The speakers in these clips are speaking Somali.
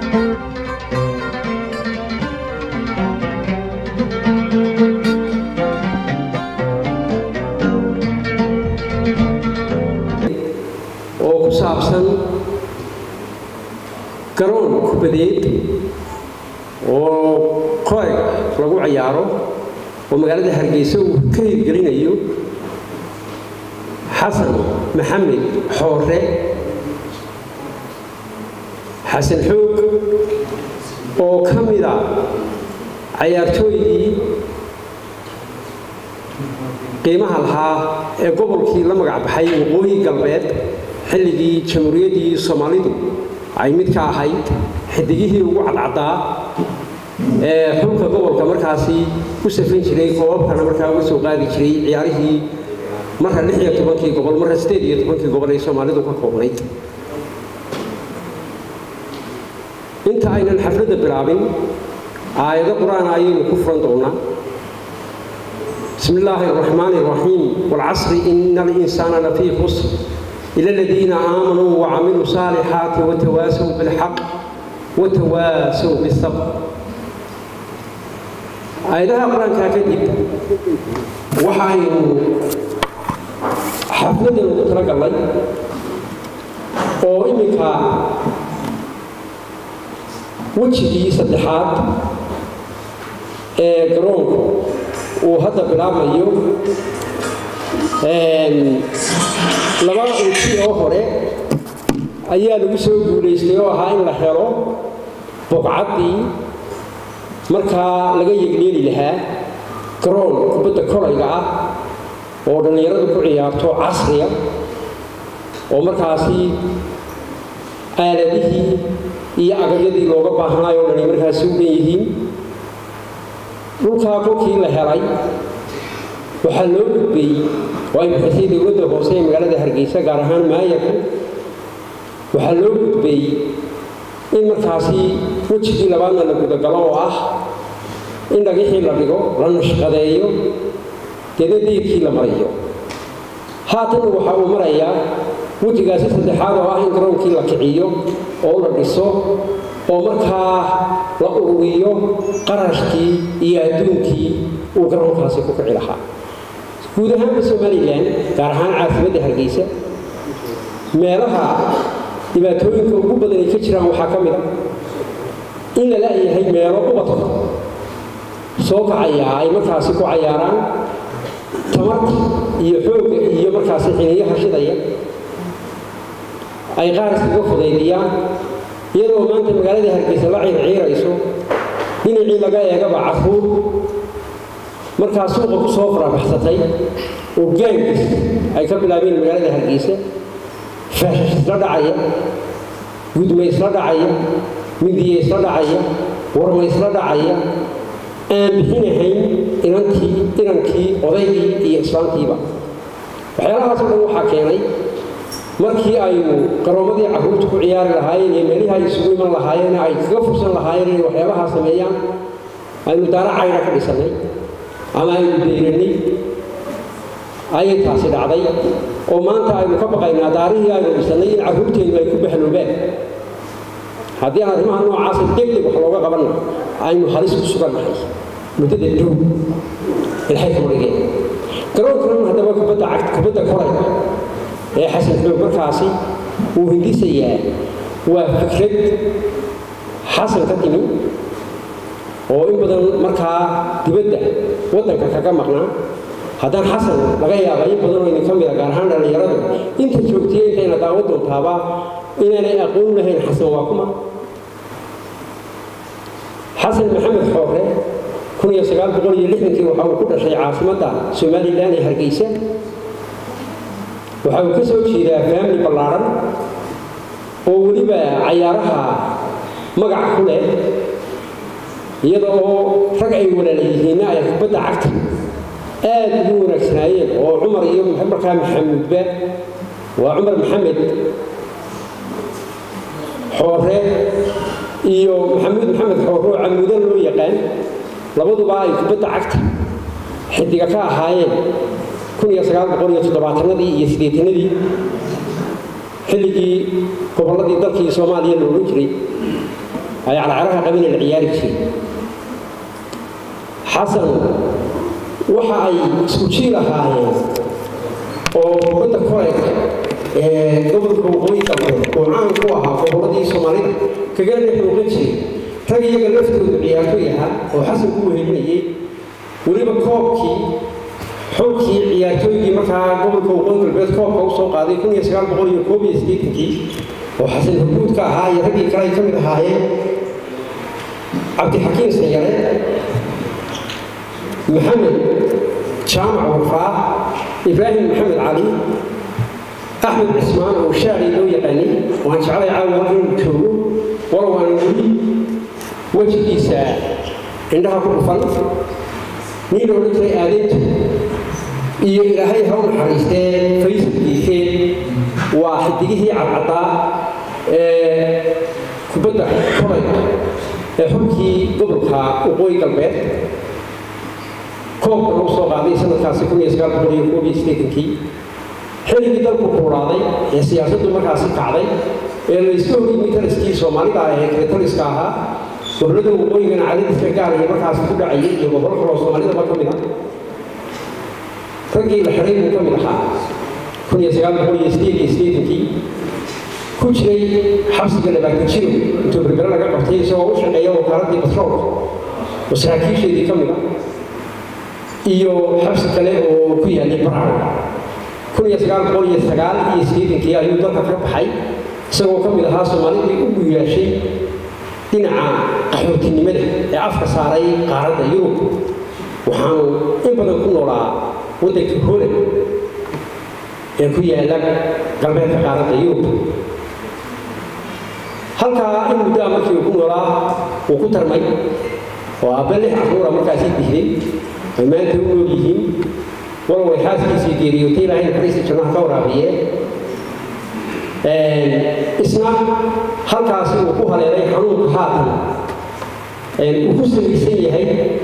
oo ku saabsan garoon kubadeed oo koeg lagu ciyaaro oo magaalada hargeysa uu ka hirgelinayo xasan maxamed xoore xasan xoog oo ka mida cayaartooydii qiimaha lahaa ee gobolkii la magac baxay waqooyi galbeed xilligii jamhuuriyaddii soomaalidu ay mid ka ahayd xidigihii ugu cadcaddaa ee xulka gobolka markaasi u safrin jiray koobabkana markaa uga soo qaadi jiray ciyaarihii marka lix iyo tobankii gobol marka sideed iyo tobankii gobol ay soomaalidu ka koobnayd inta aynan xafladda bilaabin aayado qur-aan ayaynu ku furan doonaa بسم الله الرحمن الرحيم والعصر إن الإنسان لفي خسر إلا الذين آمنوا وعملوا الصالحات وتواسوا بالحق وتواسوا بالصبر آياتها القرآن كاتب وحاين حفلة المترك الله oo iminka wejigii saddexaad ee garoonku uu hadda bilaabmayo laba uji oo hore ayaa lagu soo guulaystay oo ahaa in la helo boqcaddii markaa laga yegleeli lahaa garoon kubadda kolayga ah oo dhallinyaradu ku ciyaarto casriya oo markaasi aaladihii iyo agaryadii looga baahnaayo o dhani markaasi u dhan yihiin dhulkaa kolkii la helay waxaa loo gudbay oo ay bixisay dowladda hoose ee magaalada hargeysa gaar ahaan maayarku waxaa loo gudbay in markaasi wejigii labaadna la gudagalo oo ah in dhagixii la dhigo la nashqadeeyo deedna deyrkii la mariyo haatanna waxa uu marayaa wejigaasi saddexaad oo ah in garoonkii la kiciyo oo la dhiso oo markaa la ururiyo qarashkii iyo adduunkii uu garoonkaasi ku kici lahaa guud ahaanba somalilan gaar ahaan caasimadda hargeysa meelaha dhibaatooyinka ugu badan ay ka jiraan waxaa ka mid a in la la'yahay meelo ubadka soo kacaya ay markaasi ku cayaaraan tamarta iyo xoogga iyo markaasi xiniyaha shidaya ay qaar iskaga fudaydiyaan iyadoo maanta magaalada hargeysa la ciirciirayso dhinacii laga eegaba caruur markaa suuqa ku soo farabaxsatay oo gaangis ay ka bilaabeen magaalada hargeysa faashash isla dhacaya gudma isla dhacaya midiye isla dhacaya warma isla dhacaya aan bixinahayn inantii inankii odaygii iyo islaamkiiba waxyaalahaas oo dhan waxaa keenay markii aynu garoomadii carruurta ku ciyaari lahaayeen iyo meelihii ay isugu iman lahaayeen ay kaga fursan lahaayeen inay waxyaabahaa sameeyaan aynu daara cayna ka dhisannay ama aynu deyranay ayay taasi dhacday oo maanta aynu ka baqaynaa daarihii aynu dhisannay in carruurteennu ay ku bahloobaan haddii aan arrimaha noocaasa degdeg wax looga qabanna aynu halis ku sugannahay muddada dhow ilxay ka marigeen garoonkan haddaba kubadda cagta kubadda korayga ee xasan xoog markaasi uu hindisayaa waa fikrad xasan ka timi oo in badan markaa dibadda waddanka kaga maqnaa haddaan xasan laga yaaba in badanoo idin ka mida gaar ahaan dhallinyaradu inta joogtiya intayna daawan doontaaba inaanay aqoon lahayn xasan waa kuma xasan maxamed xoore kun iyo sagaal boqol iyo lixdankii waxa uu ku dhashay caasimadda somalilan ee hargeysa waxa uu ka soo jeedaa faamli ballaaran oo weliba cayaaraha magac ku leh iyada oo rag ay walaalayihiinna ay kubadda cagta aad ugu wanaagsanaayeen oo cumar iyo markaa maxamudba waa cumar maxamed xoore iyo maxamuud maxamed xoore oo camuudan loo yaqaan labaduba ay kubadda cagta xidiga ka ahaayeen kun iyo sagaal boqol iyo toddobaatanadii iyo siddeetanadii xilligii gobolladii dalkii soomaaliya la odhan jiray ay calacaraha qabina la ciyaari jiray xasan waxa ay isku jiil ahaayeen oo kubadda kolayka ee gobolka waqooyi galbeed oo caan ku ahaa gobolladii soomaalida kaga dhexuuqan jiray rag iyaga laftoodu ciyaartoy ahaa oo xasan ku wehelinayay weliba koobkii xulkii ciyaartooygii markaa gobolka waqooyi galbeed koobka usoo qaaday kun iyo sagaal boqol iyo koob iyo siddeetankii oo xasan hurguud ka ahaa iyo raggii kale ay ka mid ahaayeen cabdixakiim sayare maxamed jaamac warfaa ibraahim maxamed cali axmed cismaan oo shaacii loo yaqaanay waan jeclay caawa inuu joogo walow aan weli wejigiisa indhaha ku dhufan nin la odhan jiray aadintu iyo ilaahay ha u naxariistee faysalkiisee waa xidigihii cadcaddaa ee kubadda kolayga ee xulkii gobolka waqooyi galbeed koobka lagu soo qaaday sanadkaasi kun iyo sagaal boqol iyo koob iyo siddeetankii xilligii dalku kuuraaday ee siyaasaddu markaasi kacday ee la iska horyimi taliskii soomaalida ah ee kale taliska ahaa gobollada waqooyigana cadadiska gaar iyo markaasi ku dhacayay iyo gobolo kaloo soomaalidaba ka mid ah raggii la xidhay buu ka mid ahaa kun iyo sagaal boqol iyo siddeed iyo siddeetankii ku jiray xabsiga labaatan jiro intuu berbere laga qabtay isagoo u shaqeeya wakaaladii batroolka oo saraakiisheedii ka mid ah iyo xabsi kale oo ku yaalay barco kun iyo sagaal boqol iyo sagaal iyo siddeetankii ayuu dalka ka baxay isagoo ka mid ahaa soomaalidii u guyaashay dhinaca qaxootinimada ee afka saaray qaaradda yurub waxaanu in badan ku noolaa waddanka holand ee ku yaala galbeedka qaaradda yurub halkaa in muddaa markii uu ku noolaa uu ku tarmay oo aabbe lix carruura markaasii dihday ay maanta u nool yihiin walow ay xaaskiisii geeriyootay ilaahay naxariista jannaha ka waraabiye isna halkaasi uu ku haleelay xanuunka haatan uu ku samaysan yahay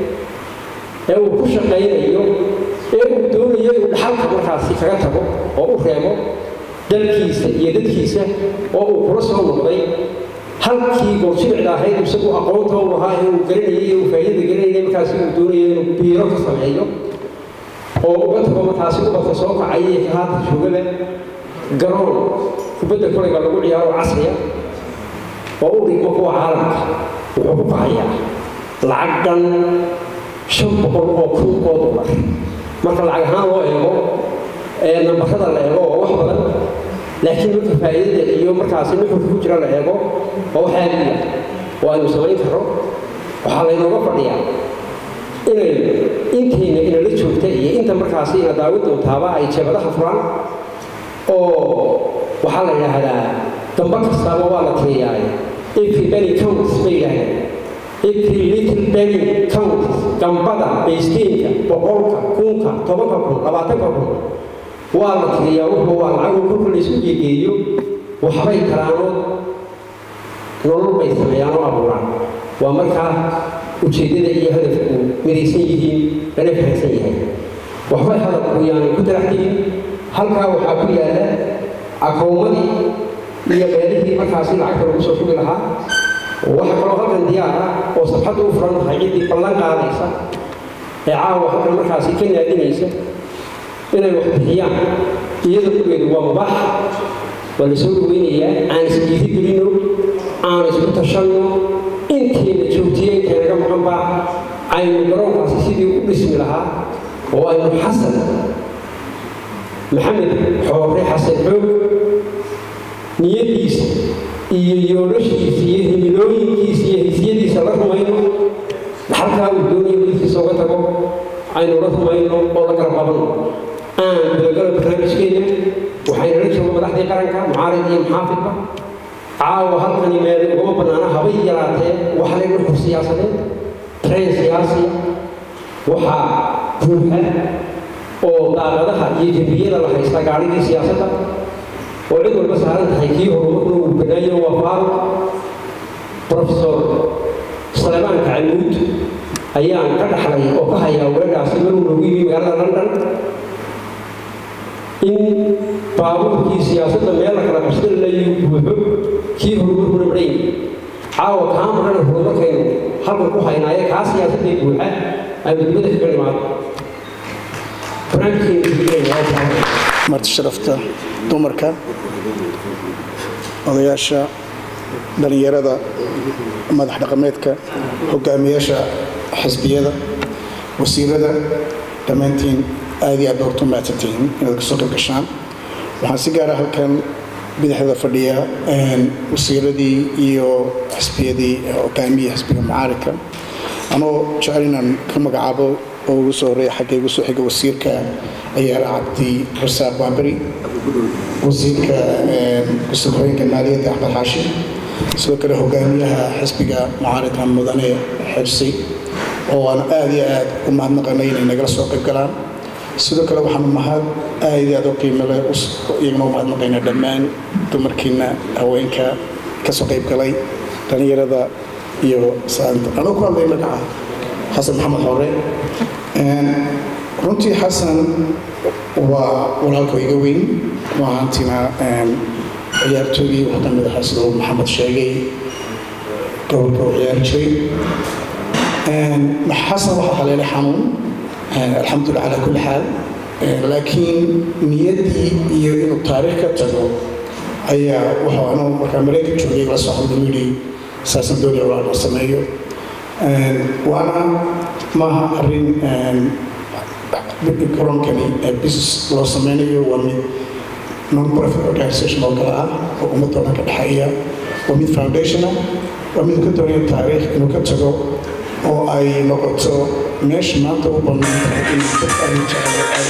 ee uu ku shaqaynayo ee uu doonayo inuu dhaxalka markaasi kaga tago oo u reebo dalkiisa iyo dadkiisa oo uu kula soo noqday halkii goorjibicda ahayd isagu aqoonta u lahaa ee uu garanayay ee uu faa'iidada garanayay markaasi uu doonayo inuu biiro ka sameeyo oo uga tago markaasi ubadka soo kacaya ee haatan joogada garoon kubadda kolayga lagu ciyaaro casriya oo u dhigmo kuwa caalamka wuxuu ku kacayaa lacag dhan shan boqol oo kun oo dollar marka lacag ahaan loo eego ee nambarada la eego oo wax badan laakiin marka faa'iidada iyo markaasi nuxurka ku jira la eego waa wax aad u yar oo aynu samayn karro waxaa laynooga fadhiyaa inay intayna inala joogta iyo inta markaasi ina daawin doontaaba ay jeebadaha furaan oo waxaa la yidhaahdaa damba kastaaba waa la tiriyaay every penny counts bay yidhahdeen every little penny counts gambada baysteenka boqolka kunka tobanka kun labaatanka kun waa la tiriyaa wuxuu waa lacagoo kolka la isku geegeeyo waxbay taraanood nolol bay sameeyaan oo abuuraan waa markaa ujeeddada iyo hadafku midaysan yihiin lana fahansan yahay waxbay hadafku yaanay ku daraxdiin halkaa waxaa ku yaala akoomadii iyo meelihii markaasi lacagta lagu soo shugi lahaa waxa kaloo halkan diyaar ah oo sabxadda u furan tahay ciddii ballan qaadaysa ee caawa halkan markaasi ka naadinaysa inay wax bixiyaan iyada kugeedu waa mubaax waa la soo dhaweynayaa aan isdiidi gelino aan isku tashanno intayna joogtiyo intay naga maqanba aynu garoonkaasi sidii u dhismi lahaa oo aynu xasan maxamed xoore xasan xoog niyadiisa iyo yoolashiisa iyo himilooyinkiisa iyo hisyadiisa la rumayno halkaa uu doonayo midkiisa uga tago aynu la rumayno oo la garab qabanno aan gudagalo barnaamijkeena waxayna la joogo madaxdii qaranka mucaarid iyo muxaafidba caawa halkani meel ugama bannaana habay yaraatee waxa layna xur siyaasadeed train siyaasi waxaa buuxa oo daaqadaha iyo jambiyada la haysta gaadhigii siyaasadda oo cid walba saaran tahay kii horumarkuna uu banaayo waa faaruq profesor salemaan kacalmuud ayaan ka dhaxlay oo ka hayaa weedhaasi maruu noogu yimi magaalada london in baabuurkii siyaasadda meel la kala qabsada layuu buuxo kii horumarkuna madhayn caawa kaa marana horumarkaynu halkan ku haynaaye kaa siyaasadee buuxa aynu dibadda kaga dhimaado marti sharafta dumarka odayaasha dhallinyarada madax dhaqameedka hogaamiyaasha xisbiyada wasiirada dhammaantiin aad iyo aad baa hortu mahadsantihiin inaad kasoo qayb gashaan waxaan si gaara halkan bidixda fadhiya wasiiradii iyo xisbiyadii hogaamiyii xisbiga mucaaridka anoo jecel inaan ka magacaabo oo ugu soo horeeya xagga igu soo xiga wasiirka ayaala cabdi rasaaq baaberi wasiirka gusubhooyinka maaliyadda axmed xaashi sidoo kale hogaamiyaha xisbiga mucaaridka mudane xirsi oo aan aad iyo aad u mahadnaqanay inay nagala soo qayb galaan sidoo kale waxaanu mahad aad iyo aad u qiimo leh iyagana u mahadnaqaynaa dhammaan dumarkiina haweenka kasoo qayb galay dhallinyarada iyo saanta anuu ku hadlay magaca xasan maxamed hore runtii xasan waa walaalka iga weyn waahantina ciyaartoygii wuxuu ka mid ahaa siduu maxamed sheegay gobolka uu ciyaari jiray xasan waxaa haleelay xanuun alxamdulillah calaa kulli xaal laakiin niyaddii iyo inuu taariikh ka tago ayaa wuxuu anuu markaa maraykan joogay la socda yidhi saasan doonaya walaalma sameeyo waana maaha arrin garoonkani business loo sameynayo waa mid non-profit organization oo kale ah oo ummadda dhan ka dhexeeya waa mid foundationa waa mid ka doonaya taariikh inuu ka tago oo ay noqoto meesha maanta u bannaan tahay in dad ay jeclo ay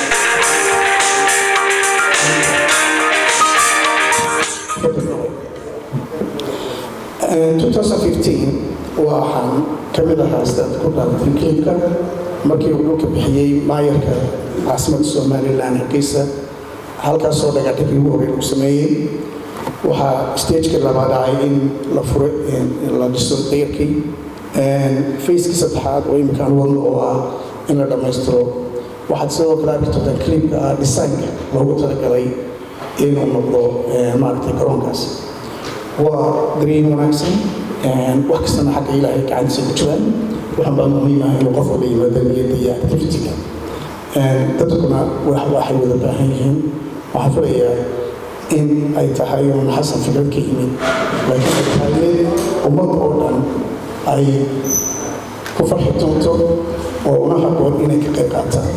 2015 waxaan ka mid ahaa sidaad ku dhaalatay kliibka markii uu dhulka bixiyey maayarka caasimadda somalilan hargeysa halkaasoo dhagaadhigii ugu horreyn uu sameeyey waxaa stagekii labaad dhacay in la furo la dhiso dayarkii facekii saddexaad oo imika aan wadno oo ah in la dhammaystiro waxaad sidoo kale arki doontaa kliibka ah designka loogu talagalay inuu noqdo maaragtay garoonkaas waa dareem wanaagsan wax kastana xagga ilaahay gacantiisa ku jiraan waxaan baa muhiim ah inuu qof wada yimaado niyadda iyo activity-ga dadkuna waxay wada baahan yihiin waxaan filayaa in ay tahay uun xasan fikrad ka yimid laakiin ay tahay mid ummad oo dhan ay ku farxi doonto oo una haboon inay ka qayb qaataan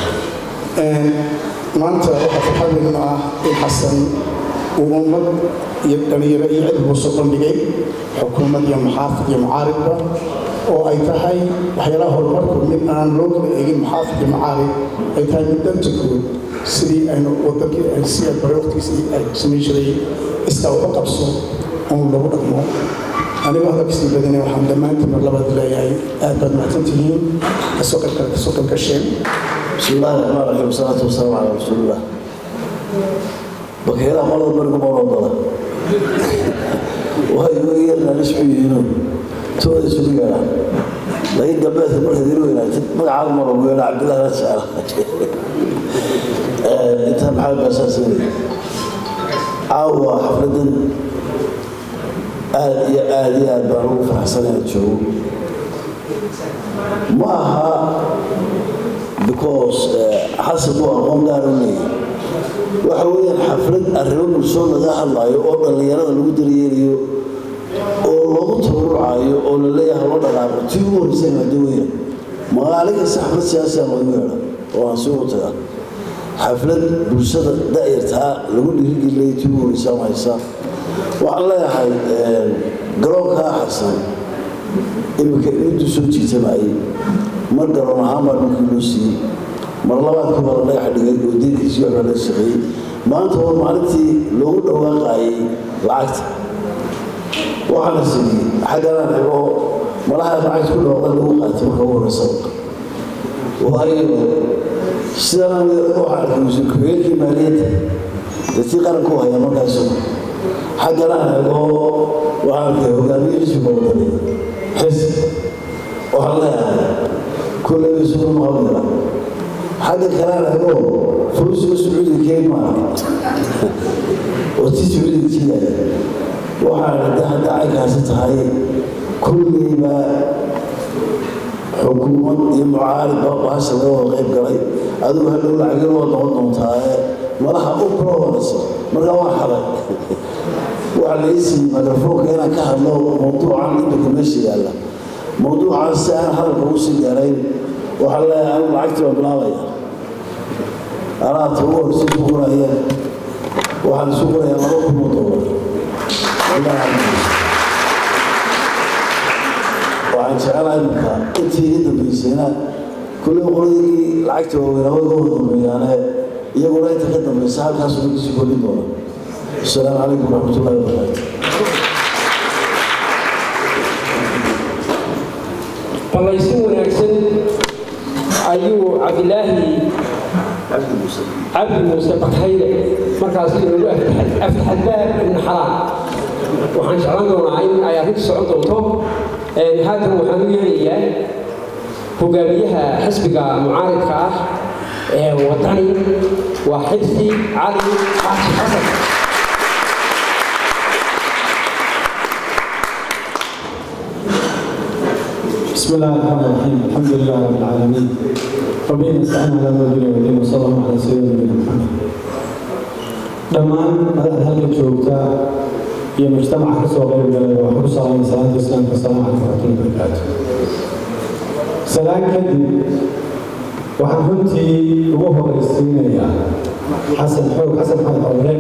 maanta waxaa farxad weyn ah in xasan uu ummad iyo dhalinyaro iyo cid buu soo bandhigay xukuumad iyo muxaafid iyo mucaaridba oo ay tahay waxyaalaha horumarku mid aan loo kala eegin muxaafid iyo mucaarid ay tahay mid danta guud sidii aynu wadankii ay si bare waqtigiisii ay samayn jiray iskaa waxu qabso uun lagu dhaqmo anigoo hadalkasii badinay waxaan dhammaantiin mar labaad leeyahay aad baad mahadsan tihiin kasoo qaybkale kasoo qayb gasheen بسم الله الرحمن الرحيم والصلاة والسلام على رسول الله بكيرا مرض برقم وربنا وهي وغيرنا نسبي ينون تودي سبيقنا لكن قبلت المرة ديروينا مقع عمر وقينا عبد الله نسأل انت محل بأساسي عاوة حفلة آدي آدي آدي بارو فحسنة تشوف maaha because xasan uu aqoon gaar u leeyahay waxa weeyaan xaflad arrimo bulshoo laga hadlayo oo dhallinyarada lagu daryeelayo oo loogu tabarucayo oo la leeyahay loo dhaqaaqo tii ugu horreysay maado weeyaan maalin kasta xaflad siyaasiya loogu yeedha oo aan sii wataga xaflad bulshada da'yartaa lagu dhiirigelinayo tii ugu horreysay ama haysa waxaan leeyahay garoonkaa xasan iminka intuu soo jiitamayay mar garoon ahaan baa dhulkii loo siiyey mar labaadkii baa la dhagax dhigay oo deynkiisii waxbaa laga shaqeeyey maanta waa maalintii loogu dhawaaqayay lacagta waxaa la siiyey xagganaan xigo malaha lacagta ku dhawaaqda lagu qaatay marka ugu horeysa waayo sidaan waxaa arkay wasiir ku-xigeenkii maaliyadda dadkii qaranku haya markaas xagganaan xigo waxaa arkay hogaamiye xisbiga wadani xis waxaan leeyahay kulley isugu mahadnila xagga kalena agoo furusiga sacuudiga keen maaha oo tii sacuudiga jiidaya waxaan hadda hadda caynkaasi tahay kulliiba xukuumad iyo mucaarid baa bahasha laga wada qayb galay adigu hadhow lacagin waa noqon doontaae malaha u prowanayso markaa waan xaday waxaa la isiiyey mikrofoonka inaan ka hadlo mawduucan imika meesha yaalla mawduucan si aan hadalka ugu sii gaarayn waxaa leeyahay anigu lacagtii waa bilaabaya alaabta ugu horeysa isu qoraya waxaan isu qorayaa laba kun oo doolar waxaan jecelahay marka intii ii dambaysayna kulley qoladii lacagta waaweynaa way uga dambeeyaane iyaguna inta ka dambaysa halkaas way kasii kordhin doona asalaamu calaykum waraxmatullahi wabarakaatu ballaysin wanaagsan ayuu cabdilaahi cabdi muuse bakhayle markaas inoogu aftaxadbaab ibn xalaal waxaan jeclan doonaa in ay arrintu socon doonto haatan waxaan u yeelayaa hogaamiyaha xisbiga mucaaridka ah ee wadani waa xibsi cali xaashi xasan بسم الله الرحمن الرحيم الحمد لله رب العالمين وبه نستعين على امر الدين والدين وصلى الله على سيدنا نبينا محمد dhammaan madaxda halka joogta iyo mujtamaca ka soo qayb galay waxaan ku salaamay salaanta islaamka asalaamu calaykum waraxmatullahi wabarakaatu salaan kadib waxaan runtii ugu horeysiinayaa xasan xoog xasan maxamed xowle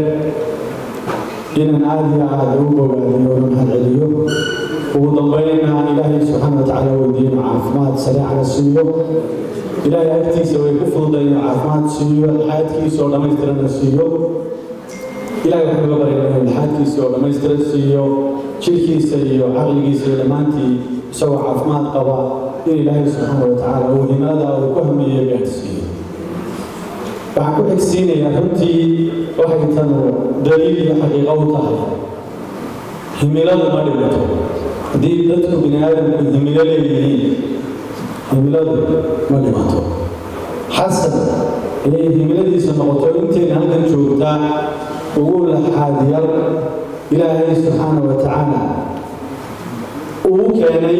inaan aada iyo aada ugu bogaadiyo una mahad celiyo ugu dambeynna ilaahay subxaana wa tacaala weydiino caafimaad sareecana siiyo ilaahay agtiisa way ku fududay inuu caafimaad siiyo xaadkiisa oo dhammaystirana siiyo ilaahay waxaan uga baryana inuu xaadkiisa oo dhammaystiran siiyo jirkiisa iyo caqligiisa iyo dhammaantii isagoo caafimaad qaba in ilaahay subxaana wa tacaala uu himada uu ku hamiyo gaadhsiiyo waxaan ku xigsiinayaa runtii waxay tanu daliil iyo xaqiiqo u tahay himiladu ma dhimato haddii dadku bini aadamku himilo leeyihiin himiladu ma dhimato xasan inay himiladiisa noqoto intayna halkan joogtaa ugu laxaadiyal ilaahay subxaana wa tacaala uu keenay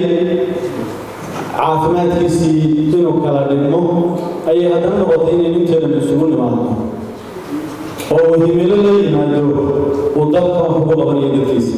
caafimaadkiisii inuu kala dhigmo ayay haddana noqotay inay ninteedan isugu nimaadno oo uu himilo la yimaado uu dalka wax ugu qabanayo dadkiisa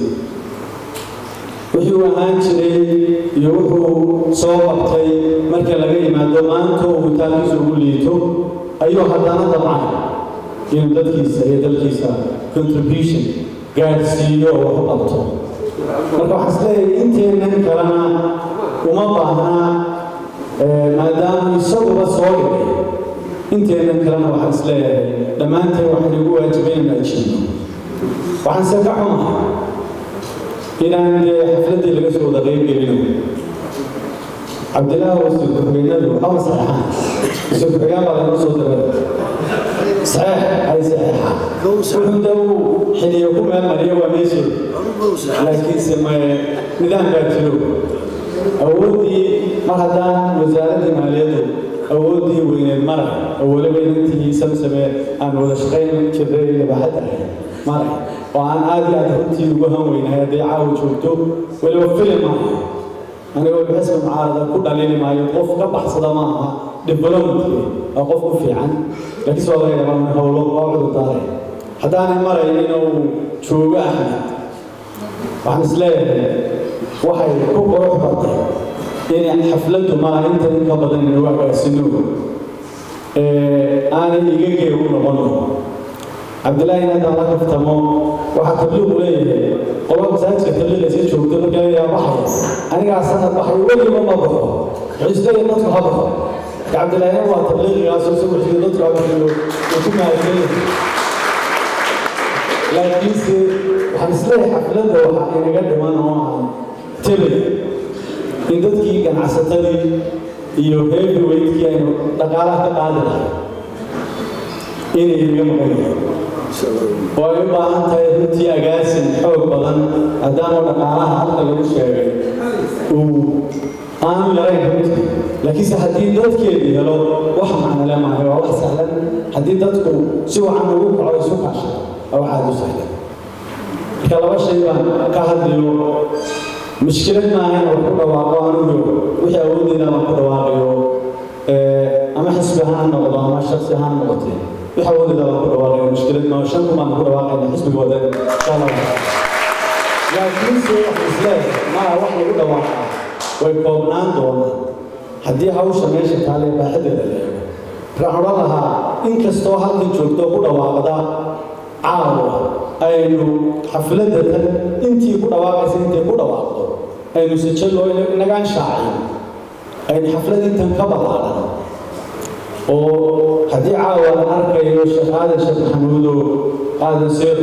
wuxuu ahaan jiray iyo wuxuu soo qabtay marka laga yimaado maanta uu taalkiisa ugu liito ayuu haddana dabcan inuu dadkiisa iyo dalkiisa contribution gaadhsiiyo oo wax u qabto marka waxaan isleeyahay inteennan kalena uma baahnaa maadaama isaguba soo dhigay inteennan kalena waxaan isleeyahay dhammaanteen waxaan igu waajibayn inaan jiino waxaan se ka xumahay inaan dee xafladdii laga soo wada qayb gelino cabdilaahi wasiir ku-xigeenadu waxaba saxeexaan wasiir ku-xigeen baa laga soo diray saxeex ay saxeexaan wuxuu da uu xiliyo ku meel mariyo waa meesheeda laakiinse maye nidaam baa jiro awooddii mar haddaan wasaaraddii maaliyaddu awooddii weyneed maray oo weliba inantii samsamee aan wada shaqayn jirray libaaxad ahay maray oo aan aad iyo aad runtii ugu han weynahay hadday caawa joogto weliba filim maaha anigoo xisbi mucaarada ku dhalini maayo qof ka baxsada ma aha developmentka waa qof ku fiican laakiin soo laga yaabaa howlo waa cudur daaray haddaanay marayn inuu joogo axmed waxaan isleeyahay waxay ku qurux batay in xafladdu maa inta in ka badan inuu agaasino aanay iga gee u noqon cabdillaahi in haddaan la kaftamo waxaa tabliiqu leeyahay qola masaajidka tabliiqaysa joogto marka yaa baxaya anigaa sanad baxay weliba ma baxo xusdaya dadku ha baxo cabdillaahina waa tabliiqigaasoo isagu xisbi dadku ha bixiyo uu ku mahadsanyahay laakiinse waxaan isleeyahay xafladda waxaa inaga dhiman oo aan tebay in dadkii ganacsatadii iyo heavy weightkii aynu dhaqaalaha ka qaadi lahay inay inaga maqan yihiin oo ay u baahan tahay runtii agaasin xoog badan maadaama dhaqaalaha halka lagu sheegay uu aanu yarayn runtii laakiinse haddii dadkeedu helo wax macnale maayo waa wax sahlan haddii dadku si wacan ugu kaco isu kaasha waa wax aada u sahlan marka laba shay baan ka hadlayo mushkilad maaha in wax ku dhawaaqo anigu wixii awoodeyda aan ku dhawaaqayo ama xisbi ahaan ha noqdo ama shaksi ahaan ha noqotee wixii awoodeyda aan ku dhawaaqayo mushkilad maaha shan kumaan ku dhawaaqayna xisbiga wada insha allah laakiinse waxaan isleeyahay maa wax lagu dhawaaqaa way koobnaan doonaan haddii hawsha meesha taale baaxadeeda la eego waxaan odhan lahaa inkastoo halkan joogto ku dhawaaqda caawa aynu xafladatan intii ku dhawaaqaysa intay ku dhawaaqdo aynu sijalloo inagaan shaacin aynu xaflad intan ka ballaaran oo haddii caawa la arkayo sheekh aadan sheekh maxamuudo aadan seer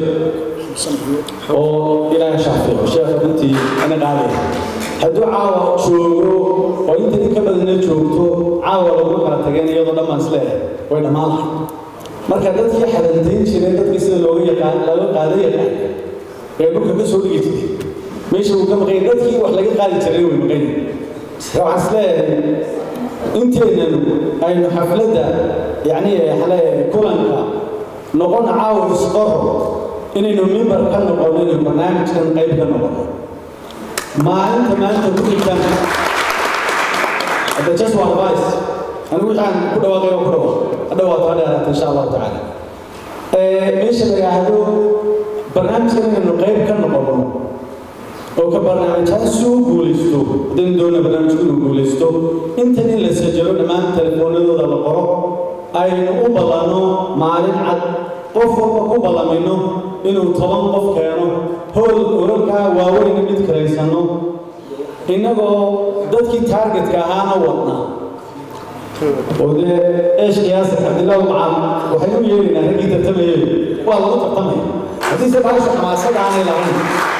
oo ilaahay shaafico sheekha runtii ana qaadaya hadduu caawa joogo oo inta in ka badana joogto caawa laguma kala tageen iyadoo dhammaan isleeyahay way dhammaan lahay marka dadkii xadantayn jireen dadkii sida looga yaqaan laga qaada yaqaan ee dhulka ka soo dhigi jiray meesha uu ka maqay dadkii wax laga qaadi jiray way maqay waxaan isleeyahay inteenan aynu xafladda yacni xale kulanka noqon caawa isqoro inaynu mimbar ka noqono inaynu barnaamijkan qayb ka noqono maalinta maanta ku xigtan hadda just one advice anigu waxaan ku dhawaaqay oo ku dhawaaq hadha waa taa dheeraata insha allahu tacaala meesha la yidhaahdo barnaamijkan inaynu qayb ka noqono oo ka barnaamijkaas suu guulaysto haddaynu doona barnaamijku inuu guulaysto intan in la sajalo dhammaan telefoonadooda la qoro aynu u ballanno maalin cad qof walba ku ballamayno inuu toban qof keeno howl urarkaa waaweyna mid kalaysano innagoo dadkii taargetka ahaana wadna oo dee eesh qiyaasa cabdillahi macaan waxay u yeelaynaa raggii tartamayay waa lagu tartamaya haddiise baasha xamaasada aanay lahayn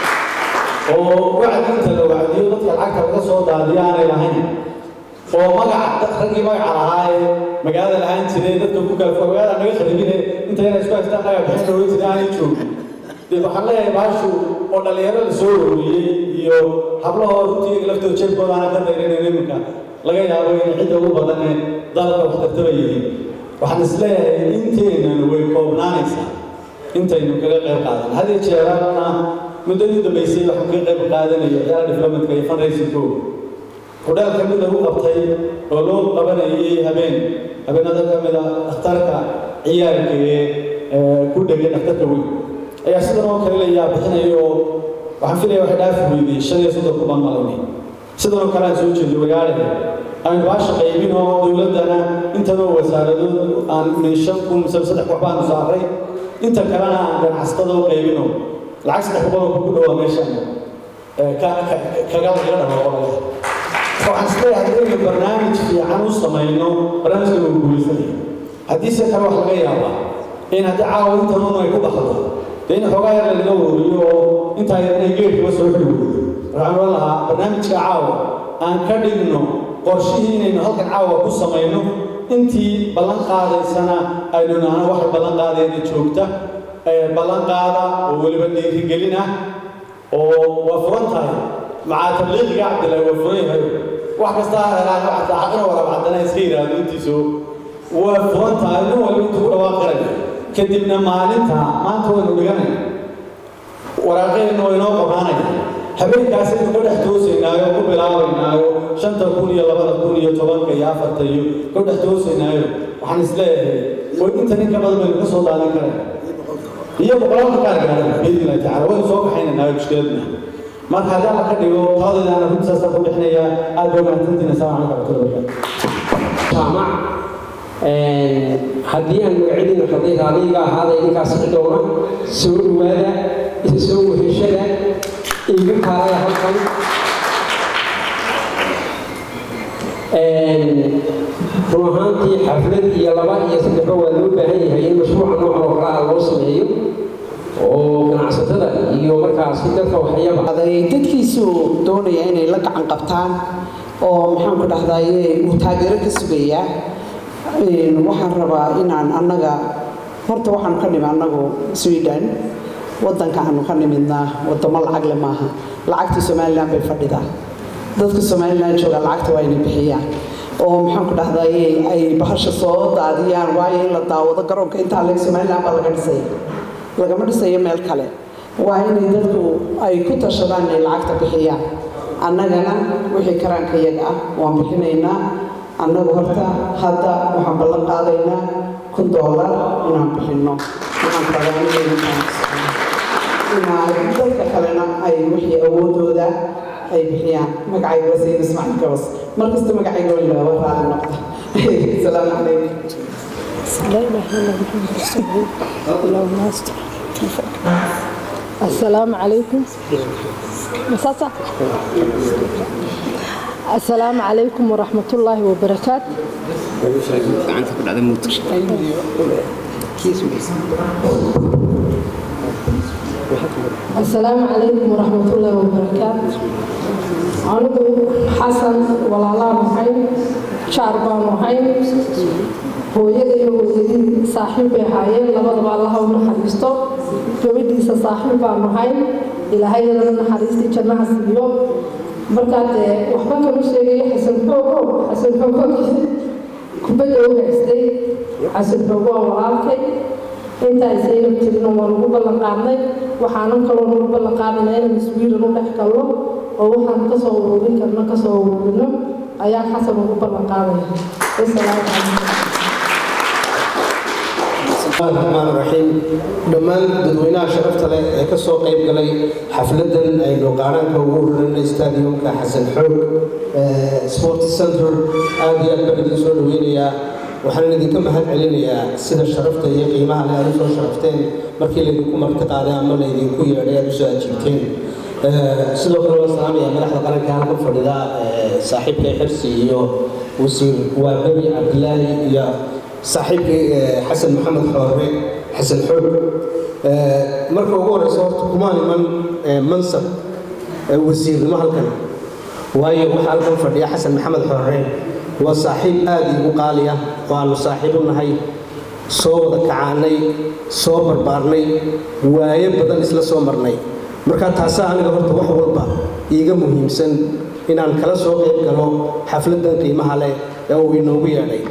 oo wacdi inta la wacdiyo dadka lacagta laga soo daadiyo aanay lahayn oo magaca raggii magaca lahaa ee magaalada lahaan jiray dadka ku kala fogaada naga kharibine inta yara isku haystaan naga bixin looga jiray aanay joogin dee waxaan leeyahay baashu oo dhallinyaro la soo ururiyey iyo hablahoo runtii laftooda jeebkooda aana ka dayranayno iminka laga yaabo in cidda ugu badan ee dalka wax tartaba yihiin waxaan isleeyahay inteenan way koobnaanaysaa intaynu kaga qayb qaadan hadii jeerana muddadii dambaysay waxaan kaga qayb qaadanayo ciyaara diflomatka iyo fundraisingko hudheelka mid lagu qabtay oo loo qabanayay habeen habeenada ka mid a dhakhtarka ciyaarka ee ku dhegay dhakhtarka weyn ayaa sidan oo kale layaa bixinayo oo waxaan filaya waxay dhaafi weydey shan iyo soddon ku baan malaynay sidan oo kale aan soo jeedo magaalaha aynu baasha qaybin oo dowladdana intanoo wasaaradood aan min shan kun mise saddex wax baanu saaray inta kalena aan ganacsatada u qaybino lacag saddex boqol oo ku dhowaa meeshan kaga laga dhawaaqo waxaan isleeyahay haddaynu barnaamij fiican u samayno barnaamijka wuu guulaysanaya haddiise kale wax laga yaabaa in haddii caawa intanun ay ku baxdo dee in xoogaa yar lagaga wariyo oo intaa yar inay geedkaba soo xili weydo waxaan oran lahaa barnaamijka caawa aan ka dhigno qorshihii inaynu halkan caawa ku samayno intii ballan qaadaysana aynu nahno waxay ballan qaadayna joogta ballan qaada oo weliba dhiirigelin ah oo waa furan tahay macaa tabliiqiga cabdillahi waa furan yahay wax kasta ha helaan wax saacadina waraab caddana iska yidhaahdo intiisu waa furan tahay nin walba intuu ku dhawaaqirayo kadibna maalinta maanta waynu dhiganay waraaqeedna waa inoo qoraanaya habeenkaas aynu ka dhex toosaynaayo ku bilaabaynaayo shanta kun iyo labada kun iyo tobanka iyo afarta iyo ka dhex toosaynaayo waxaan isleeyahay way inta nin ka badan baynu ka soo daadin karayna iyo boqolaalka qaar gaadhan biidni illahi tacala waynu soo kaxaynanaayo mushkiladna marka haddii alla ka dhigo taladaydaana runtaasa ku bixinaya aad baa mahadsantiin assalaamu calaykum waraxmatullahi jaamac haddii aan magacyadiina fadhiy raadiga ahaada idinkaas xidhowna soo dhawaada isa soo weheshada iigu kaalaya halkan run ahaantii xaflad iyo laba iyo saddexba waa loo baahan yahay in mashruuca noocan oo kale ah loo sameeyo oo ganacsatada iyo markaasi dadka waxyaba dadkiisu doonaya inay la gacan qabtaan oo maxaan ku dhahdaye uu taageero ka sugayaa waxaan rabaa inaan annaga horta waxaanu ka nimi annagu sweden wadanka aanu ka nimidnaa wadamo lacag le maaha lacagtii somalilan bay fadhidaa dadka somalilan jooga lacagta waa inay bixiyaan oo maxaan ku dhahdaye ay bahasha soo daadiyaan waayo in la daawado garoonka intaa leg somalilan baa laga dhisaya lagama dhisayo meel kale waa inay dadku ay ku tashadaan inay lacagta bixiyaan annagana wixii karaanka iyaga ah waan bixinaynaa annagu horta hadda waxaan ballan qaadaynaa kun doolar inaan bixinno waxaan rabaa inay dadka kalena ay wixii awoodooda ay bixiyaan magacayga waa sayid ismaaciil gabas markasta magacayga waa ilaawa raali noqda asalaamu calaykum لا إله إلا محمد رسول الله اللهم استر السلام عليكم مساسة السلام عليكم ورحمة الله وبركاته السلام عليكم ورحمة الله وبركاته anigu xasan walaalaa maxay jaar baan ahay hooyada iyo hooyadii saaxiib bay ahaayeen labadaba allaha u naxariisto gabadhiisa saaxiib baan ahay ilaahayadana naxariistii jannaha siiyo markaa dee waxba kama sheegayo xasan xoogo xasan xoogo kubadda u haystay xasan xoogo waa walaalkay intaa isaynab jirina waa lagu ballan qaadnay waxaanan kaloo nagu ballan qaadana inaan iswiilan u dhex galno oo waxaan kasoo ururin karno kasoo ururino ayaa xasan ugu ballan qaadaya wasalaamu calaykum الرحمن الرحيم dhammaan dadweynaha sharafta leh ee ka soo qayb galay xafladan aynu qaaraanka ugu ururinay stadiumka xasan xoog sport center aad iyo aad baan idin soo dhaweynayaa waxaan idinka mahad celinayaa sida sharafta iyo qiimaha leh aad usoo sharafteen markii laydinku marti qaaday ama laydinku yeedhay aad usoo ajiibteen sidoo kale waa salaamaya madaxda qaranka halkan fadhida saaxiibka xirsi iyo wasiir waabebi cabdilaahi iyo saaxiibkii xasan maxamed xoore xasan xoog marka ugu horeysa horta kumaan iman mansab wasiirnimo halkan waayo waxaa halkan fadhiya xasan maxamed xoore waa saaxiib aad iigu qaali ah oo aanu saaxiib u nahay soo wada kacaanay soo barbaarnay waayo badan isla soo marnay marka taasaa aniga horta wax walba iiga muhiimsan inaan kala soo qayb galo xafladan qiimaha leh ee uu inoogu yeedhay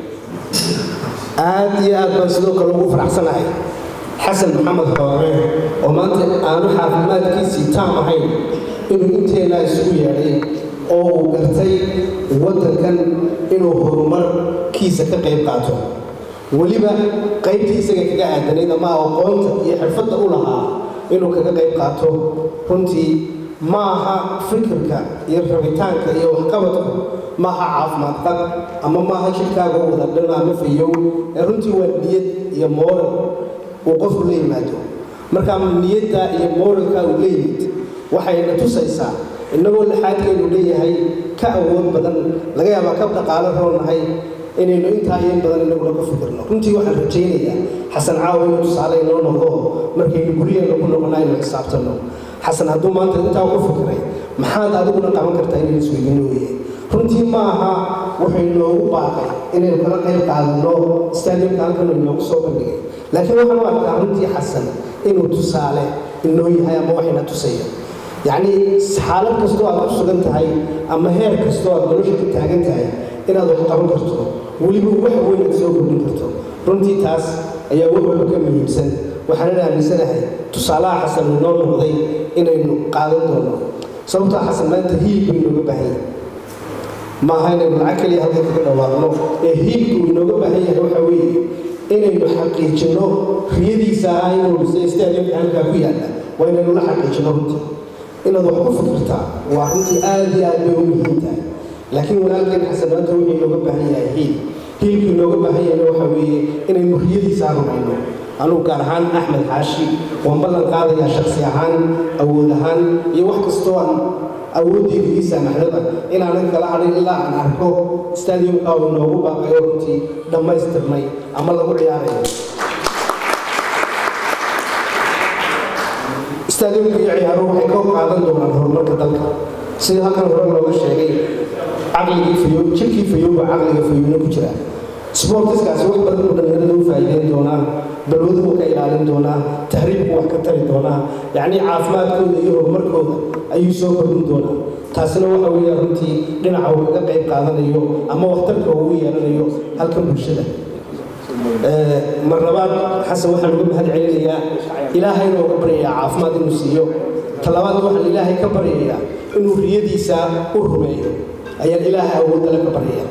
aad iyo aad baan sidoo kale ugu faraxsanahay xasan maxamed xoore oo maanta aanu caafimaadkiisii taam ahayn inuu inteennaa isugu yeedhay oo uu gartay waddankan inuu horumarkiisa ka qayb qaato weliba qaybtii isaga kaga aadanayd ama aqoonta iyo xirfadda u lahaa inuu kaga qayb qaato runtii ma aha fikirka iyo rabitaanka iyo waxqabadku maaha caafimaad qab ama maaha jidhkaaga wada dhan ama fayow ee runtii waa niyad iyo mooral uu qofku la yimaado marka niyadda iyo mooralka uu la yimid waxayna tusaysaa innagoo laxaadkeenu leeyahay ka awood badan laga yaabaa ka dhaqaalo roonahay inaynu intaa iyo in badan inaguna ka fikirno runtii waxaan rajaynayaa xasan caawa inuu tusaale inoo noqdo markaynu guryaheena ku noqona aynu xisaabtanno xasan hadduu maanta intaa ugu fikiray maxaad adiguna qaban kartaa inaynu isweydiino weeye runtii ma aha wuxuu inoogu baaqay inaynu kala qayb qaadanno stadiumka halkan inoogu soo bandhigay laakiin waxaan u arkaa runtii xasan inuu tusaale inoo yahay ama waxayna tusaya yacni xaalad kastoo aad ku sugan tahay ama heer kastoo aad nolosha ka taagan tahay inaad wax qaban karto weliba wax weyn aad soo kordhin karto runtii taas ayaa wax walba ka muhiimsan waxaanan aaminsanahay tusaalaha xasan uu noo noqday inaynu qaadan doono sababtoo xasan maanta hiil buu inooga baahan yahay ma aha inaynu lacag keliya halka kaga dhawaaqno ee hiilku uu inooga baahan yahay waxa weeye inaynu xaqiijinno riyadiisa ah inuu stadiumka halkaa ku yaalla waa inaynu la xaqiijinno runtii inaad wax ku fikirtaa waa runtii aad iyo aad bay u muhiim tahay laakiin walaalkeen xasan maanta wuxuu inooga baahan yahay hiil hiilku inooga baahan yahayna waxa weeye inaynu riyadiisa rumayno anugu gaar ahaan axmed xaashi waan ballan qaadayaa shaksi ahaan awood ahaan iyo wax kastoo aan awoodeyda ii saamaxdaba inaanan kala hadhin ilaa aan arko stadiumka uu inoogu baaqayo runtii dhammaystirnay ama lagu ciyaarayo stadiumka iyo ciyaaruhu waxay ka qaadan doonaan horumarka dalka sida halkan hore looga sheegay caqligii fayo jirkii fayowba caqliga fayowna ku jira sportiskaasi wax badan oo dhallinyarada u faa'iideyn doonaa balwaduhu ka ilaalin doonaa tahriibku wax ka tari doonaa yacnii caafimaadkooda iyo horumarkooda ayuu soo kordhin doonaa taasina waxa weeya runtii dhinaca uu kaga qayb qaadanayo ama waxtarka uu yeelanayo halkan bulshada mar labaad xasan waxaan uga mahad celinayaa ilaahayna uga baryayaa caafimaad inuu siiyo talabaad waxaan ilaahay ka baryayaa inuu riyadiisa u rumeeyo ayaan ilaahay awoodale ka baryaya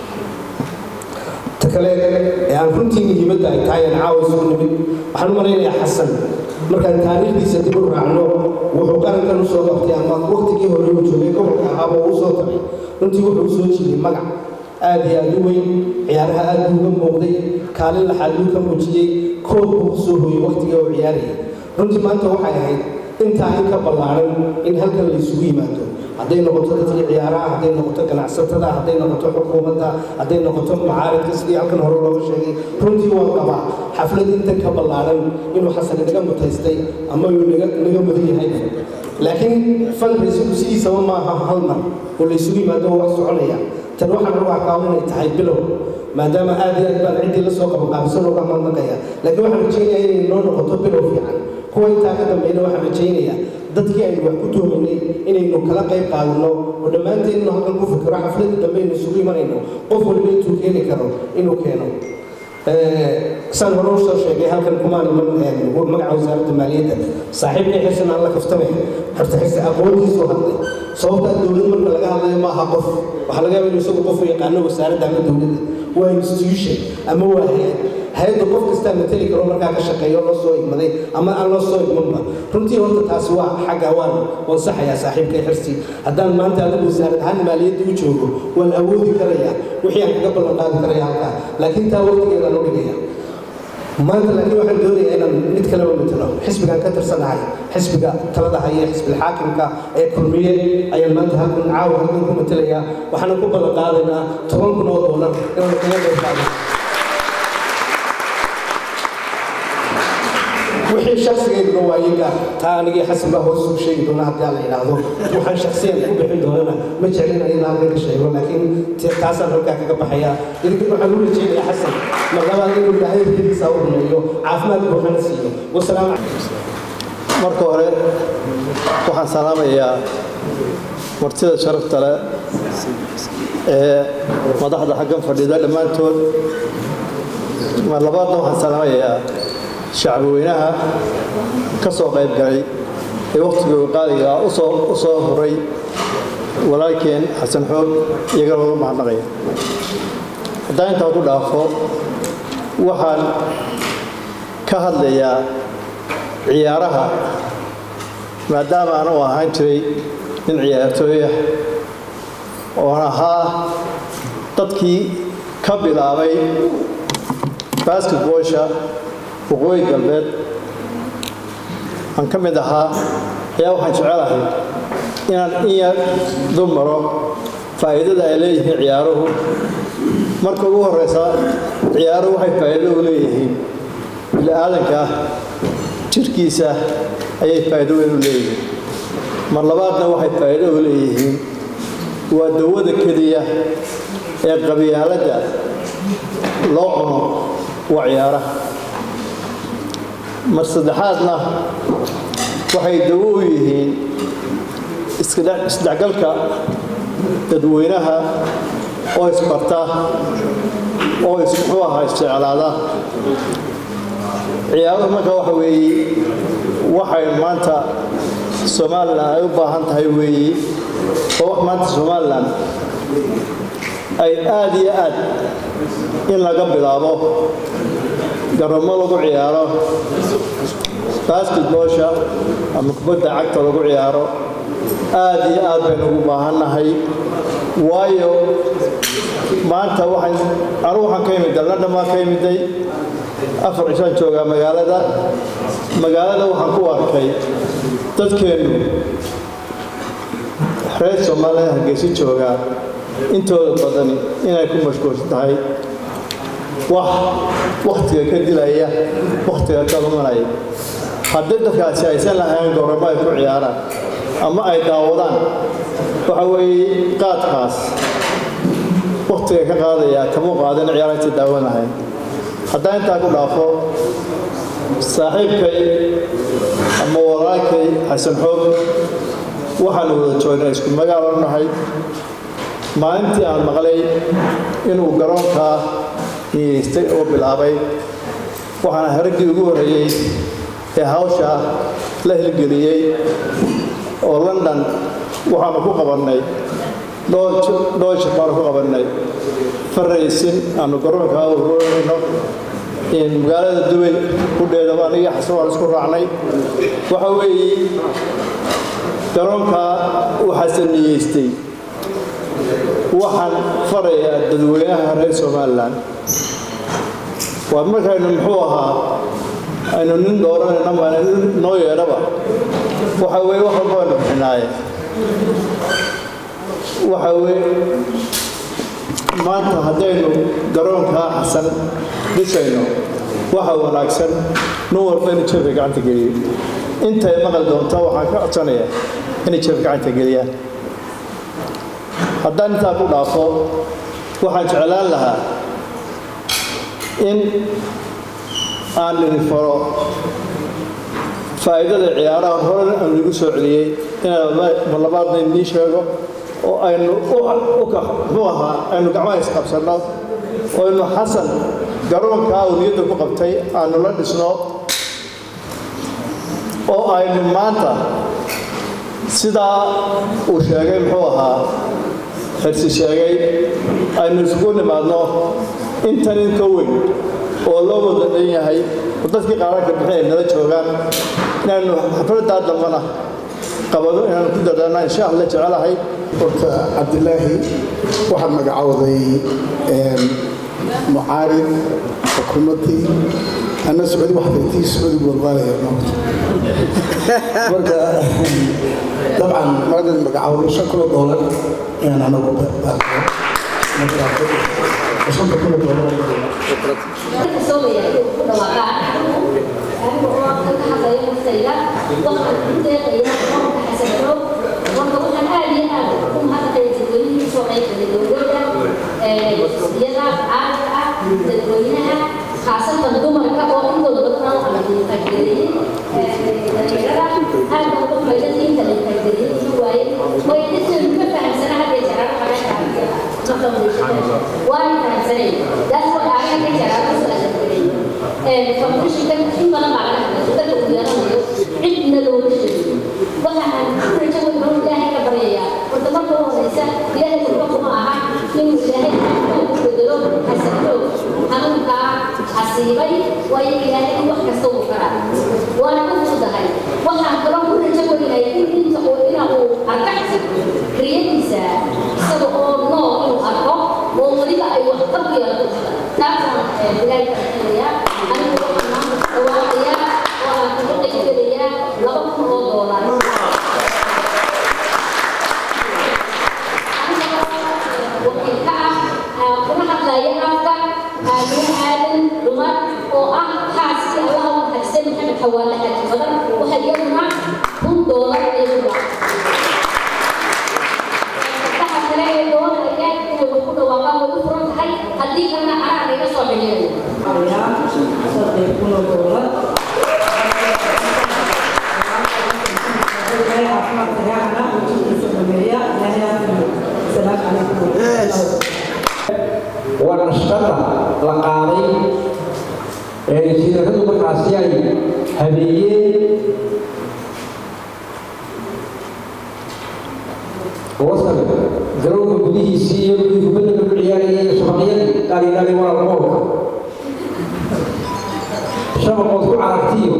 ta kale ee aan runtii muhiimadda ay tahay aan caawa isugu nimid waxaan u malaynayaa xasan markaan taariikhdiisa dib u raacno wuxuu qarankan usoo qabtay ama waqtigii hore uu joogay gobolka ahaaba uu usoo tagay runtii wuxuu usoo jiiday magac aad iyo aad u weyn ciyaaraha aad buu uga muuqday kaalin laxaad buu ka muujiyey koob buu kusoo hooyey waqtigii uu ciyaarayay runtii maanta waxay ahayd intaa in ka ballaaran in halkan la isugu yimaado hadday noqoto dadkii ciyaaraha hadday noqoto ganacsatada hadday noqoto xukuumadda hadday noqoto macaaridka sidii halkan hore looga sheegay runtii waan qabaa xaflad intan ka ballaaran inuu xasan inaga mutaystay ama uu naga mudan yahay laakiin fundraisinku sidiisaba maaha hal mar oo la isugu yimaado oo wax soconaya tan waxaan ugu arkaa inay tahay bilow maadaama aad iyo aad baan ciddii la soo qabanqaabisan uga mahadnaqaya laakiin waxaan rajaynayaa inay noo noqoto bilow fiican kuwa intaa ka dambeeyna waxaan rajaynayaa dadkii aynu wax ku tuhmaynay inaynu kala qayb qaadano oo dhammaanteen inuu halkan ku fikiro xafladda dambe aynu isugu imanayno qof waliba intuu keeni karo inuu keeno saan hore usoo sheegay halkan kumaan iman magaca wasaaradda maaliyadda saaxiibkii xirsan alla kaftame horta xirsa aqoontiisuu hadlay sababtaa dowlad marka laga hadlayo maaha qof waxaa laga yaaba inuu isagu qof u yaqaano wasaaradda ama dowladda waa institution ama waa hay-ad hay-adda qof kastaa mateli karo markaa ka shaqeeyo loo soo igmaday ama aan loo soo igmanba runtii horta taasi waa xagga waan waan saxayaa saaxiibkay xirsi haddaan maanta adigu wasaarad ahaan maaliyadda u joogo waan awoodi karayaa wixii aan kaga ballan qaadi karaya halkaa laakiin taa waqtigeedaan u dhigaya maanta laakiin waxaan doonayaa inaan mid kaleba matalo xisbigaan ka tirsanahay xisbiga talada haya xisbil xaakimka ee kulmiye ayaan maanta halkan caawa halkan ku matalayaa waxaana ku ballan qaadaynaa toban kun oo doolar inaan kaga qayb qaadano wixii shaksigeeduna waa iyaga taa anigii xasan baa hoos ugu sheegi doona haddii la yidhaahdo waxaan shaksiyan ku bixin doonana ma jeclin ayada halkan ka sheego laakiin taasaan halkaa kaga baxaya idinkin waxaan u rajeynayaa xasan mar labaad inuu ilaahay riyadiisa u rumeeyo caafimaad buuxana siiyo wasalaamu marka hore waxaan salaamayaa martida sharafta leh ee madaxda xaggan fadhida dhammaantood mar labaadna waxaan salaamayaa shacbi weynaha ka soo qayb galay ee wakhtigooda qaaliga u soo u soo horay walaalkeen xasan xoog iyagana uga mahadnaqaya haddaan intaa ku dhaafo waxaan ka hadlayaa ciyaaraha maadaama aan u ahaan jiray nin ciyaartooy ah oon ahaa dadkii ka bilaabay basketboolsha waqooyi galbeed aan ka mid ahaa ayaa waxaan jecelahay inaan in yar dumaro faa'iidada ay leeyihiin ciyaaruhu marka ugu horeysa ciyaaruhu waxay faa'iido u leeyihiin bili-aadanka jirkiisa ayay faa'iido weyn u leeyihiin mar labaadna waxay faa'iido u leeyihiin waa dawada keliya ee qabyaaladda loo cuno waa ciyaaraha mar saddexaadna waxay dawo u yihiin isdhexgalka dadweynaha oo isbarta oo muxuu ahaa isjeclaada ciyaaruhu marka waxa weeye waxay maanta somalilan ay u baahan tahay weeye oo wax maanta somalilan ay aad iyo aad in laga bilaabo garamo lagu ciyaaro basketboolsha ama kubadda cagta lagu ciyaaro aad iyo aad baynu ugu baahannahay waayo maanta waxaan anu waxaan ka imid dalna dhammaan ka imiday afar cishaan joogaa magaalada magaalada waxaan ku arkay dadkeennu reer soomaaliya hargeysa joogaa intooda badan inay ku mashquulsan tahay wax wakhtiga ka dilaya wakhtiga ka lumanaya haddii dadkaasi aysan lahayn goramo ay ku ciyaaraan ama ay daawadaan waxa weeye qaadkaas wakhtiga ka qaadaya kama qaadin ciyaaraysa daawan lahayn haddaan intaa ku dhaafo saaxiibkay ama walaalkay xasan xoog waxaanu wada joognay isku magaalo nahay maalintii aan maqlay inuu garoonkaa niyeystay oo bilaabay waxaana haraggii ugu horreeyey ee hawsha la hilgeliyey oo london waxaanu ku qabannay dhowr shir baanu ku qabannay faraysin aanu garoonka ururinayno magaalada dubay kudheedaba anigii xasan waan isku raacnay waxa weeye garoonkaa waxaase niyeystay waxaan farayaa dadweynaha reer somalilan waa markaynu muxuu ahaa aynu nin dooranayna ma noo yeedhaba waxa weeye wax walba aynu bixinaaye waxa weeye maanta haddaynu garoonkaa xasan dhisayno waxa wanaagsan nin walba inuu jeebka gacanta geliyo intay maqal doonta waxaan ka codsanayaa inay jeebka gacanta geliyaan haddaan intaa ku dhaafo waxaan jeclaan lahaa in aan idin faro faa'iidada ciyaaraha horena aanu igu soo celiyey inaan marlabaadna idiin sheego oo aynu muxuu ahaa aynu gacmaha isqabsanno oo aynu xasan garoonkaa uu niyadda ku qabtay aanu la dhisno oo aynu maanta sidaa uu sheegay muxuu ahaa xirsi sheegay aynu isugu nimaadno intan in ka weyn oo loo wada dhan yahay oo dadkii qaaranka bixin ay nala joogaan inaanu xafladdaa dambana qabado inaanu ku dadaana insha allah jecelahay horta cabdilaahi waxaad magacowday mucaarid xukuumaddii anna sacuudi waxday tii sacuudi walwaalaya marka dabcan maadad magacowdo shan kulo doolar inaan anagu shanta kulo doolar خاصة dumarka oo intooda badan aan qaybgeliyay dhalinyarada aad baan uga faa'iidaystay inta la qaybgeliyay inuu waaye way dadkan ma fahamsana hadda jaraan waan fahamsanay that's what I can jaraan ku soo adeegay foundationkan in badan baa laga hadlay dadka uu yeelanayo cidna looga sheegay waxa aan ku rajo weyn oo ilaahay ka baryayaa horta marka u horeysa ilaahay kurba kuma aha inuu ilaahay ku bedelo xasanoog xanuunkaa xasiibay waayo ilaahay in wax kasta uu karaa waana ku fududahay waxaan kaloo ku rajo weynahay in inta uu ina uu arka riyadiisa isaga oo nool inuu arko oo weliba ay wax qab yeelato taasaan ilaahay ka rajaynaya anigu waxaan maanta dhawaaqayaa oo aan kuga qaybgelayaa laba kun oo doolar wakiilka ah kuna hadlaya afka aamin aadan dumar oo ah xaaskii allaha u naxariistay maxamed xawaale xaaji badan waxa iyaduna kun doolar ay ku waxa kale ee doonaya inay wax ku dhawaaqaan way u furan tahay haddii kalena anaa naga soo waa nashqada la qaaday ee jiiradu markaasi ay habeeyeen wasal garoonka gudihiisii iyo dhulkii kubadda lagu ciyaarayay iyo shabaqyadii dhalidhali waa goolka shabaqood ku carartiyo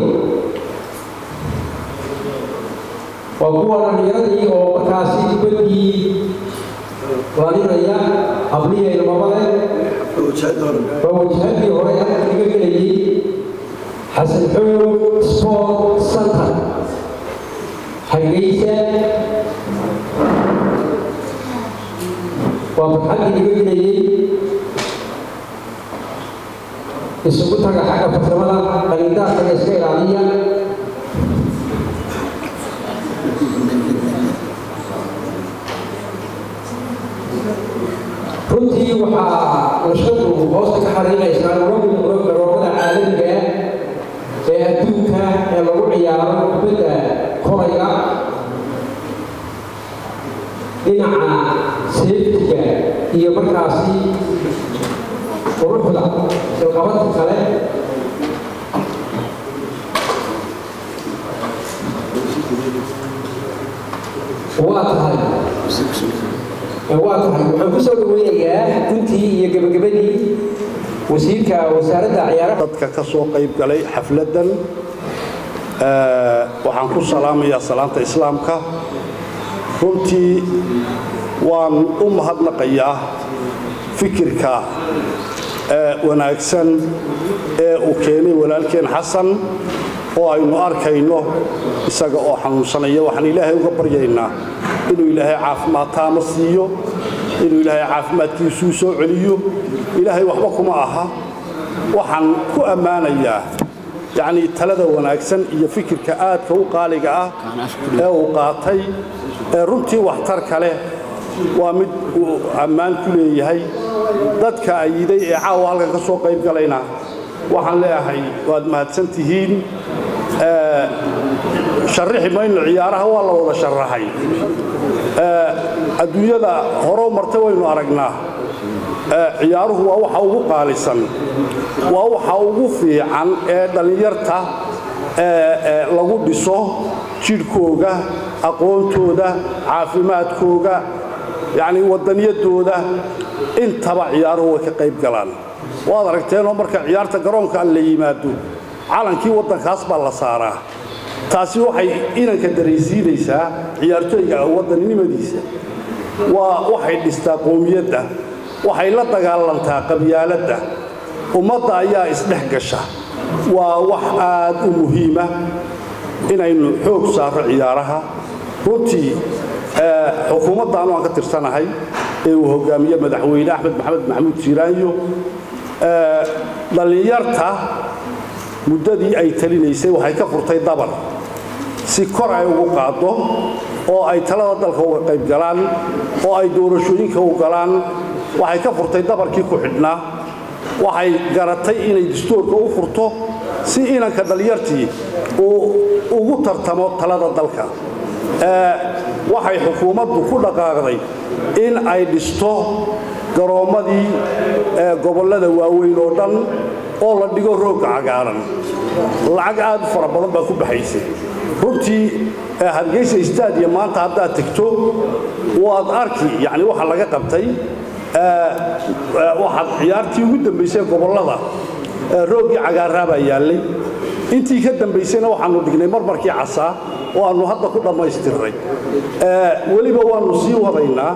waa kuwa dhallinyaradii oo markaasi kubaddii lalinaya hablihayna mabale waa wajahadii hore halka laga gelayay xasan xoog sport center hargeysa waa farxaddii laga gelayay isugu taga xagga farsamada dhalindaarkaga iska ilaaliya runtii waxaa nashadu hoosta ka xariiqaysaa garoomada caalamiga ee adduunka ee lagu ciyaaro kubadda kolayga dhinaca seeftiga iyo markaasi quruxda silqabadka kale waa tahay waa tahay waxaan ku soo dhaweynayaa guntii iyo gebagabadii wasiirka wasaaradda ciyaaraha dadka ka soo qayb galay xafladdan waxaan ku salaamayaa salaanta islaamka runtii waan u mahadnaqayaa fikirka wanaagsan ee uu keenay walaalkeen xasan oo aynu arkayno isaga oo xanuunsanaya waxaan ilaahay uga baryaynaa inuu ilaahay caafimaad taama siiyo inuu ilaahay caafimaadkiisuu soo celiyo ilaahay waxba kuma aha waxaan ku ammaanayaa yacnii talada wanaagsan iyo fikirka aadka u qaaliga ah ee uu qaatay ee runtii waxtarka leh waa mid uu ammaan ku leeyahay dadka ayiday ee caawa halkan ka soo qayb galayna waxaan leeyahay waad mahadsan tihiin sharrixi mayno ciyaaraha waa la wada sharaxay adduunyada horeu martay waynu aragnaa ciyaaruhu waa waxa ugu qaalisan waa waxa ugu fiican ee dhallinyarta lagu dhiso jidhkooga aqoontooda caafimaadkooga yacnii waddaniyadooda intaba ciyaaruhu way ka qayb galaan waad aragteenoo marka ciyaarta garoonka la yimaado calankii waddankaas baa la saaraa taasi waxay inanka daraysiinaysaa ciyaartooyga waddaninimadiisa waa waxay dhistaa qoomiyadda waxay la dagaalantaa qabyaaladda ummadda ayaa isdhex gasha waa wax aad u muhiima inaynu xoog saarro ciyaaraha runtii xukuumaddaanu aan ka tirsanahay ee uu hogaamiye madaxweyne axmed maxamed maxamuud siiraanyo dhallinyarta muddadii ay talinaysay waxay ka furtay dabar si kor ay ugu qaaddo oo ay talada dalka uga qayb galaan oo ay doorashooyinka u galaan waxay ka furtay dabarkii ku xidhnaa waxay garatay inay dastuurka u furto si inanka dhallinyartii uu ugu tartamo talada dalka waxay xukuumaddu ku dhaqaaqday in ay dhisto garoommadii gobollada waaweyn oo dhan oo la dhigo roogga cagaaran lacag aad u fara badan baa ku baxaysay runtii hargeysa stadium maanta haddaad tegto waad arki yani waxa laga qabtay waxaad ciyaartii ugu dambaysay gobollada rooggii cagaaraa baa yaallay intii ka dambaysayna waxaanu dhignay marmarkii casaa oo aannu hadda ku dhammaystirnay weliba waannu sii wadaynaa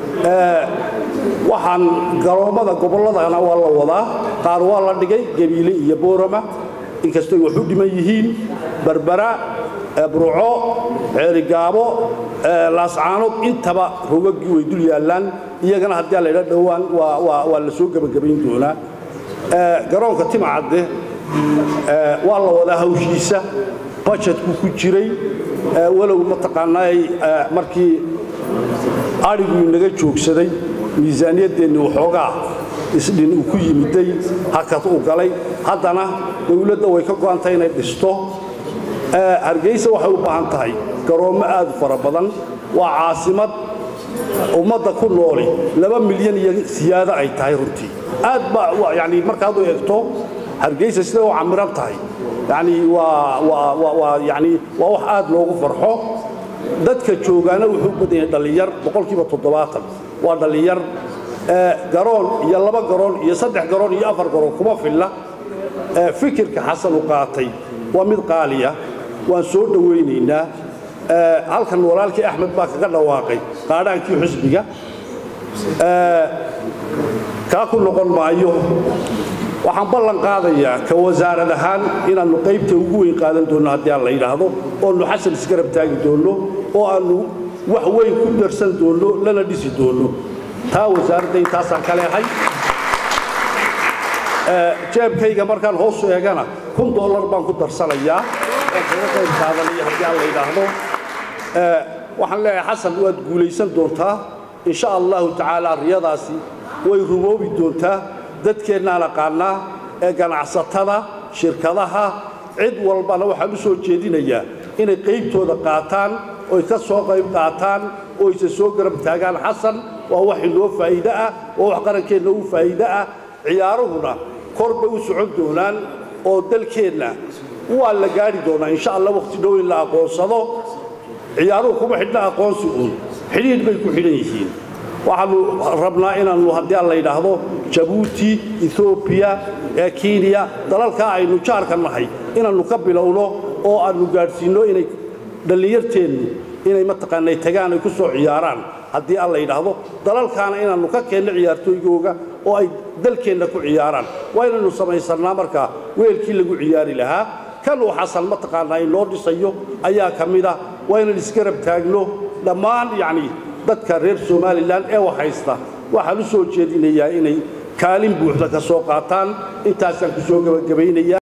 waxaan garoommada gobolladana waa la wadaa qaar waa la dhigay gabiile iyo boorama inkastoy wax u dhiman yihiin berbera burco ceerigaabo laascaanood intaba rogaggii way dul yaallaan iyagana haddii la ydha dhowaan waa la soo gebagabayn doonaa garoonka timcadde waa la wadaa hawshiisa bajetku ku jiray walow mataqaanaay markii adhiguu inaga joogsaday miisaaniyaddeenni waxoogaa isdhin uu ku yimiday hakad uu galay haddana dowladda way ka go'antay inay dhisto hargeysa waxay u baahan tahay garoommo aad u fara badan waa caasimad ummadda ku nooli laba milyan iyo siyaado ay tahay runtii aad baa yani markaad u eegto hargeysa siday u camiran tahay yani waa waa waa waa yani waa wax aad loogu farxo dadka joogaana wuxuu badan yahay dhallinyar boqolkiiba toddobaatan waa dhallinyar garoon iyo laba garoon iyo saddex garoon iyo afar garoon kuma filla fikirka xasan u qaatay waa mid qaaliya waan soo dhowaynaynaa halkan walaalkii axmed baa kaga dhawaaqay qaadhaankii xusbiga kaa ku noqon maayo waxaan ballan qaadayaa ka wasaarad ahaan inaannu qaybta ugu weyn qaadan doonno haddii aan la yidhaahdo oonu xasan isgarab taagi doonno oo aannu wax weyn ku darsan doonno lana dhisi doonno taa wasaaradda intaasaan ka leehay jeebkayga markaan hoosu eegana kun dollar baan ku darsanayaa oo kaga qayb qaadanaya haddii aan la yidhaahdo waxaan leeyahay xasan waad guulaysan doontaa insha allahu tacaala riyadaasi way rumoobi doontaa dadkeennaan aqaannaa ee ganacsatada shirkadaha cid walbana waxaan u soo jeedinayaa inay qaybtooda qaataan oy ka soo qayb qaataan oo isa soo garab taagaan xasan waa wax inoo faa'iide ah waa wax qarankeenna u faa'iide ah ciyaaruhuna kor bay u socon doonaan oo dalkeenna waa la gaadhi doonaa insha allah waqti dhow in la aqoonsado ciyaaruhu kuma xidhna aqoonsi uun xidhiidh bay ku xidhan yihiin waxaanu rabnaa inaannu haddii aan la yidhaahdo jabuuti ethoobiya ee kenya dalalkaa aynu jaarka nahay inaannu ka bilowno oo aannu gaadhsiinno inay dhallinyarteennu inay mataqaanay tagaan ay ku soo ciyaaraan haddii aan la yidhaahdo dalalkaana inaannu ka keenno ciyaartooygooga oo ay dalkeenna ku ciyaaraan waa inaynu samaysannaa markaa weelkii lagu ciyaari lahaa kan uu xasan mataqaanaa inoo dhisayo ayaa ka mid ah waa inaan isgarab taagno dhammaan yacni dadka reer somalilan ee wax haysta waxaan u soo jeedinayaa inay kaalin buuxda ka soo qaataan intaasaan ku soo gebagabaynaya